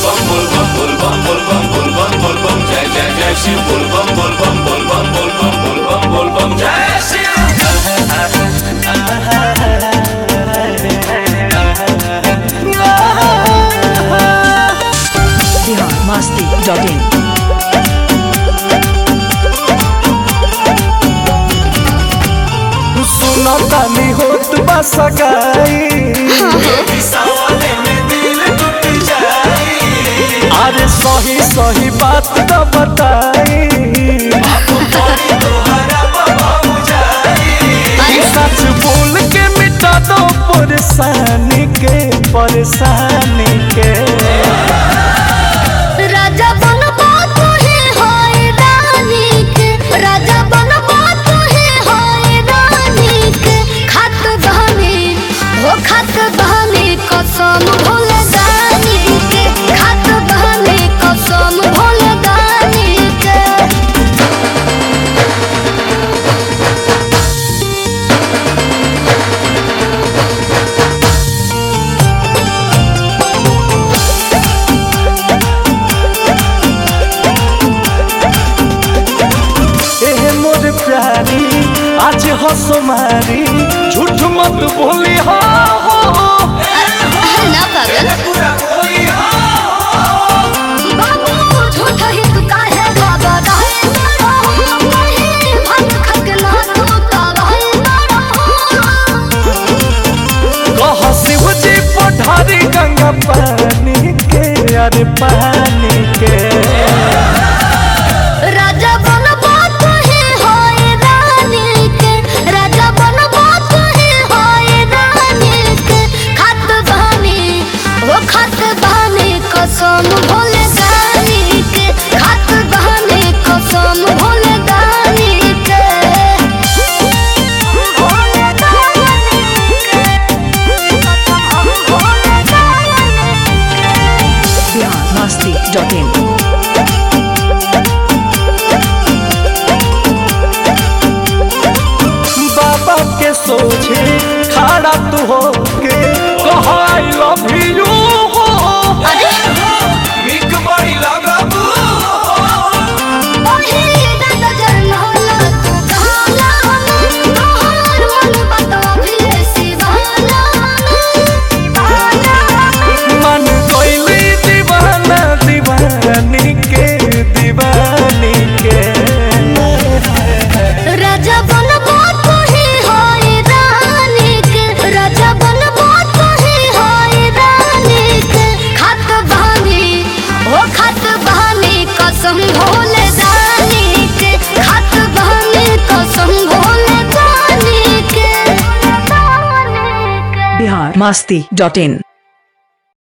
bum bol bum bol bum bol bum bol bum bol bum jai jai jai shiv bol bum bol bum bol bum bol bum bol bum bol bum jai shiv Bihar Masti dot in सुनतानी होत बा सगाई सावले में दिल टूट जाई अरे सही सही बात तो बताई तोहरा बाबू जाई सच बोल के मिटा दो परेशानी के परेशानी के राजा बनबा तुहे होए रानी के राजा बनबा तुहे होए रानी के खत बहनी हो खत बहनी कसम भूल जानी के खत बहनी कसम भूल जानी के एहे मोर प्यारी आज हंसो मारी झूठ मत बोली हो ना पागल पूरा कोई बाबू झूठ ही तू काहे बाबा रहे ना रहो कहीं भंग खक ना तू का रहे ना रहो कह शिव जी पठारी गंगा पानी के अरे पानी के राजा बनबा तुहे होए रानी के राजा बनबा तुहे होए रानी के खत बहनी वो खत बहनी कसम भूल जानी के खत बहनी कसम भूल जानी के भूल जानी के कसम भूल जानी बिहार मस्ती डॉट इन बाबा के सोचे खड़ा तू हो के कह आई लव यू हो बिक बड़ी लगाबू ओहे दादा जन होला तू कहला तोहर मन बता भी सिवाला मन कोइली दीवाना दीवानी के दीवानी के राजा बनबा तुहे होए रानी के राजा बनबा तुहे होए रानी के खत बहनी ओ खत बहनी कसम भूल जानी के खत बहनी कसम भूल जानी के बिहार मस्ती डॉट इन